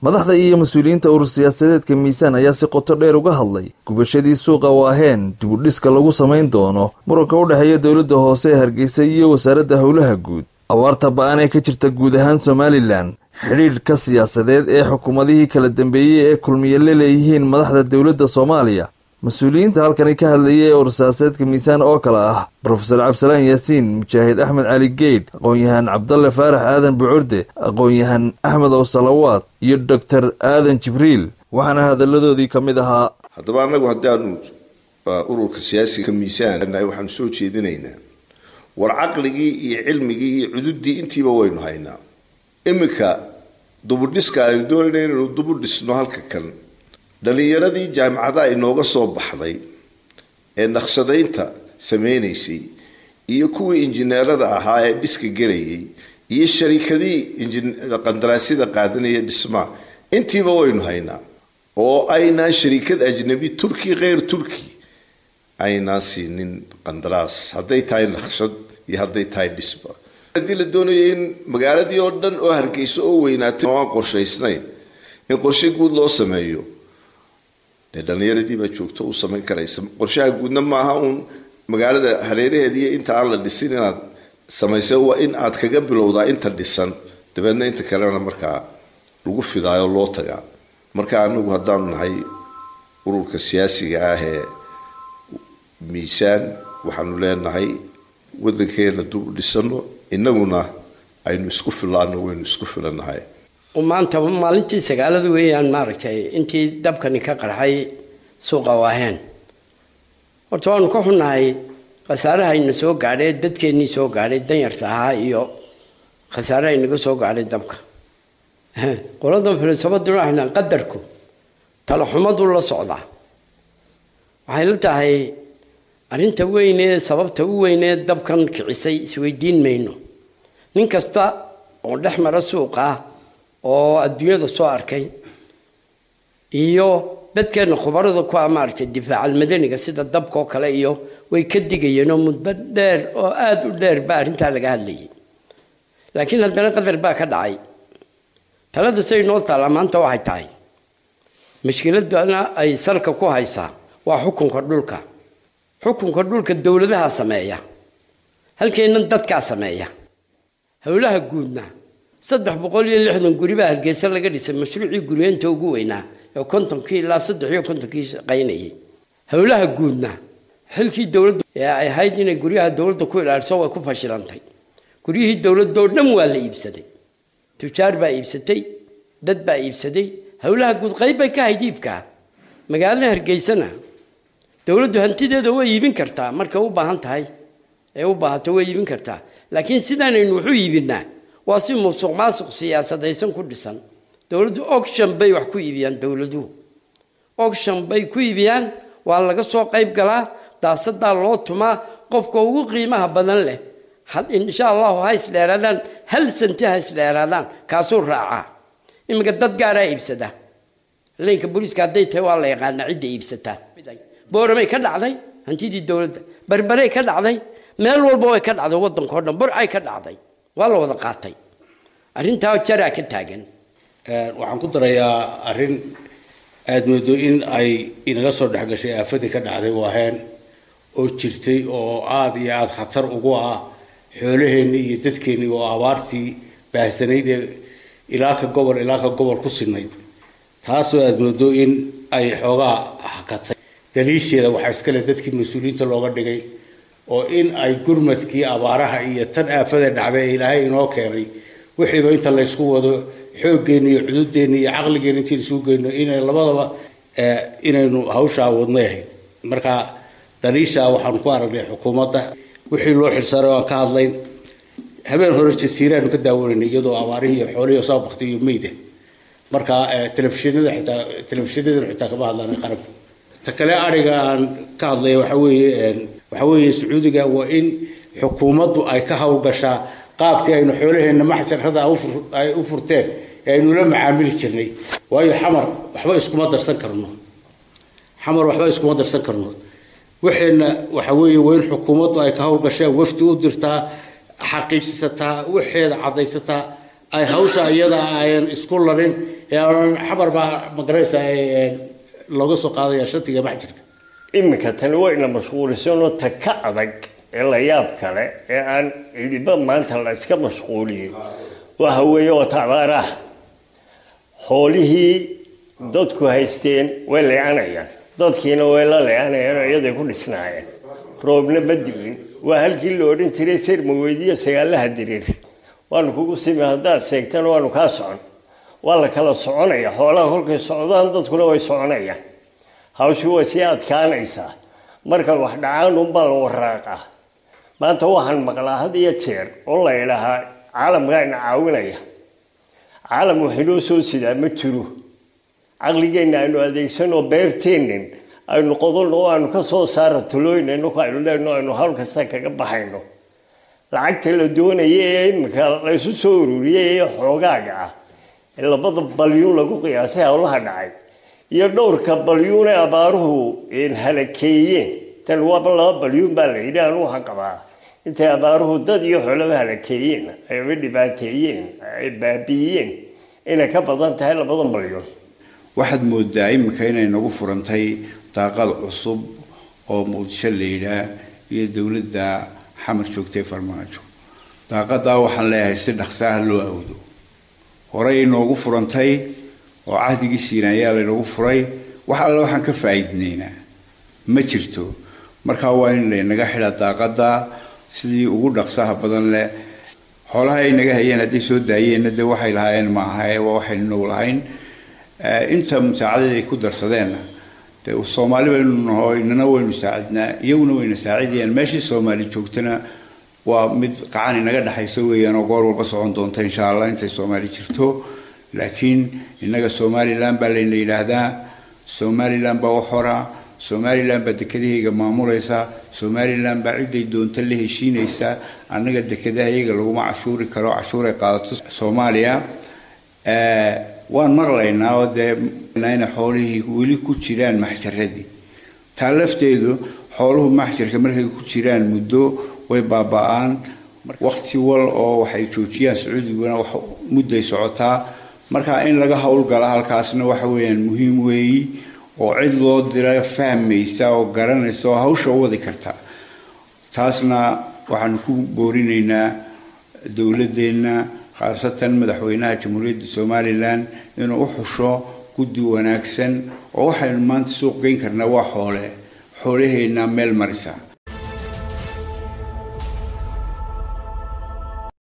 madaxda iyo mas-uuliyiinta urur siyaasadeedka miisaan ayaa si qoto dheer uga hadlay gubashadii suuqa waaheen dib u dhiska lagu samayn doono muranka u dhexeeya dowladda hoose ee hargeysa iyo wasaaradda howlaha guud abaarta ba-an ee ka jirta guud ahaan somalilan xidhiidhka siyaasadeed ee xukuumadihii kala dambeeyey ee kulmiye la leeyihiin madaxda dowladda soomaaliya mas-uuliyiinta halkani ka hadlayay ee urur siyaasadeedka miisaan oo kale ah brofesor cabdisalaan yaasiin mujaahid axmed cali geydh aqoon-yahaan cabdalle faarax aadan bucurde aqoon-yahan axmed ow salawaad iyo doctor aadan jibriil waxaana hadalladoodii ka mid ahaa haddaba annagu haddaanu ururka siyaasiga miisaan waxaanu soo jeedinaynaa war caqligii iyo cilmigii iyo cududdii intiiba waynu haynaa iminka dubudhiska aynu doonayna inaynu dubu dhisno halka kan dhalinyaradii jaamicadaha inooga soo baxday ee naqshadaynta sameynaysay iyo kuwii injineerada ahaa ee dhiska gelayay iyo sharikadii qandaraasyada qaadanaya dhismaa intiiba waynu haynaa oo aynaan sharikad ajnabi turki kheyr turki aynaan siinin qandaraas hadday tahay naqshad iyo hadday tahay dhisba haddii la doonayo in magaaladii oo dhan oo hargeyso oo weynaatay oo aan qorshaysnayn in qorshe guud loo sameeyo dee dhalinyaradii baa joogto u samayn karaysa qorshaha guudna maaha uun magaalada hareeraheediiyo inta aan la dhisin inaad samaysa waa in aad kaga bilowdaa inta dhisan dabeedna inta kalena markaa lagu fidaayo loo tagaa marka anagu haddaanu nahay ururka siyaasiga ah ee miisaan waxaanu leenahay wadankeena dub dhisano inaguna aynu isku filaano waynu isku filanahay maanta maalintii sagaalada weeyaan maaragtay intii dabkani ka qarxay suuqa waaheen horta waanu ka xunnahay khasaarahayna soo gaadhay dadkeennii soo gaadhay danyarta ahaa iyo khasaaraha inaga soo gaadhay dabka qoladan filosofaduna waxay qadarku talaxumaduu la socdaa waxay la tahay arrinta weynee sababta u weynee dabkan kicisay isweydiin mayno nin kasta oo dhex mara suuqa ah oo adduunyada soo arkay iyo dadkeena khubarada ku ah maaragtay difaacal madaniga sida dabka oo kale iyo way ka digayeen oo muddo dheer oo aada u dheer baa arrintaa laga hadlayay laakiin haddana qadar baa ka dhacay talada say noo taallaa maanta waxay tahay mashkiladana ay salka ku haysaa waa xukunka dhulka xukunka dhulka dowladaha sameeya halkeennan dadkaa sameeya howlaha guudna saddex boqol iyo lixdan guri baa hargeysa laga dhisay mashruucii guryeenta ugu weynaa ee kontonkii ilaa saddex iyo kontonkii shaqaynayay howlaha guudna xilkii dowladda ee ay ahayd inay guryaha dowladda ku ilaaliso way ku fashilantay guryihii dowladda oo dhan waa la iibsaday tujaar baa iibsatay dad baa iibsaday howlaha guud qayb bay ka hayd iibkaa magaalada hargeysana dowladdu hantideeda way iibin kartaa markay u baahan tahay ee u baahato way iibin kartaa laakiin sidaanaynu waxu iibinaa waa si musuq maasuq siyaasadaysan ku dhisan dowladdu oction bay wax ku iibiyaan dowladuhu oction bay ku iibiyaan waa laga soo qayb galaa daasadaa loo tumaa qofka ugu qiimaha badan leh insha allahu ha isdheeraadaan hal santi ha isdheeraadaan kaasuu raacaa iminka dad gaaraa iibsada leynka booliiska hadday tahay waa la yaqaanaa cidda iibsataa booramay ka dhacday hantidii dowladda barbarey ka dhacday meel walba way ka dhacday waddanka o dhan burcay ka dhacday waa la wada qaatay arrintaa jaraa ka taagan waxaan ku darayaa arrin aada moodo in ay inaga soo dhexgashay aafadii ka dhacday waaheen oo jirtay oo aada iyo aada khatar ugu ah xoolaheenni iyo dadkeenni oo abaartii baahsanayd ee ilaa ka gobol ilaa ka gobol ku sinayd taasoo aada moodo in ay xoogaa hakatay daliisheeda waxaa iskale dadkii mas-uuliyiinta looga dhigay oo in ay gurmadkii abaaraha iyo tan aafada dhacday ee ilaahay inoo keenay wixiiba inta laysku wado xooggeena iyo cududeenna iyo caqligeena intii isugu geyno inay labadaba inaynu hawshaa wadnay ahayd marka daliishaa waxaanu ku aragnay xukuumadda wixii loo xilsaaray aan ka hadlayn habeen hore jasiiraanu ka daawanaynay iyadoo abaarihii iyo xoolihii soo baktay iyo meyda marka telefishinada xitaa telefishinadana xitaa kama hadlaan qaranka ta kale ariga aan ka hadlaya waxa weeye waxa weeye sacuudiga waa in xukuumaddu ay ka hawlgashaa qaabkii aynu xoolaheenna maxsharada ay u furteen ee aynu la macaamili jirnay waayo xamar waxba iskuma darsan karno xamar waxba iskuma darsan karno waxayna waxa weeye waa in xukuumaddu ay ka hawlgashaa wafdi u dirtaa xaqiijsataa waxeeda caddaysataa ay hawsha iyada ayan isku larin ee aan xabar baa magaraysa looga soo qaadaya shatiga maxjirka iminka tani wayna mashquulisanoo ta ka adag ee la yaab kale ee aan cidiba maanta la iska mashquuliyey waxa weeye oo tabaaraha xoolihii dadku haysteen way leecanayaan dadkiina way la leecanayaan oo iyaday ku dhisnaayeen roobna ma di'in waa halkii la odhan jiray sirma weydiiyo sagaalaha diriir waanu kugu simi haddaad seegtana waanu kaa socon waa la kala soconaya xoolaha kolkay socdaan dadkuna way soconayaan hawshii way sii adkaanaysaa marka wax dhacaan unbaa la waraaqaa maanta waxaan maqlaa had iyo jeer oo la idhahaa caalamkaana caawinaya caalam waxinoo soo sidaa ma jiro caqligeenna aynu adeegsanoo beerteennin aynu qodolno oo aynu ka soo saara talooynayno aynu leenno aynu hawl kasta kaga baxayno lacagta la doonaya ee iminka laysu soo ururiyey ee xoogaaga ah ee labada balyuun lagu qiyaasay howlaha dhacay iyo dhowrka balyuune abaaruhu halakeeyeen tan waaba laba balyuun baa la yidhi anu waxaan qabaa intay abaaruhu dad iyo xoolaba halakeeyeen ayba dhibaateeyeen ay baabi'iyeen inay ka badan tahay labadan balyuun waxaad moodaa iminka inay nagu furantay daaqad cusub oo muqdisho la yidhaah iyo dowladda xamar joogtay farmaajo daaqadaa waxaan leeyahay si dhaqsaaha loo awdo horey inoogu furantay oo cahdigii siinayaa laynagu furay wax alle waxaan ka faa'iidnaynaa ma jirto markaa waa in laynaga xidha daaqada sidii ugu dhaqsaha badan leh xoolaha ay naga hayeen hadday soo daayeenna dee waxay lahaayeen ma aha waa waxaynu nagu lahayn inta musaacadada ay ku darsadeenna dee soomaali baynu naho inana waynu saacidnaa iyaguna wayna saacidayaan meeshii soomaali joogtana waa mid qacan inaga dhexaysa weeyaan oo goor walba socon doonta insha allah intay soomaali jirto laakiin innaga somalilan baa layna yidhaahdaa somalilan baa u xora somalilan baa dekedahayga maamulaysa somalilan baa ciday doonta la heshiinaysa annaga dekedahayaga laguma cashuuri karo cashuuray qaadato soomaaliya waan maqlaynaa oo dee inay xoolihii weli ku jiraan maxjaradii taa lafteedu xooluhu maxjarka markay ku jiraan muddo way baaba-aan waqti wal oo waxay joojiyaan sacuudiguna wax mudday socotaa marka in laga howlgala halkaasna waxa weeyaan muhiim weeyi oo cid loo dira fahmaysa oo garanaysa oo hawsha u wadi karta taasna waxaanu ku boorinaynaa dowladeenna khaasatan madaxweynaha jamhuuriyadda somalilan inuu u xusho guddi wanaagsan oo waxaynu maanta suuq geyn karnaa waa xoole xoolaheenna meel marisa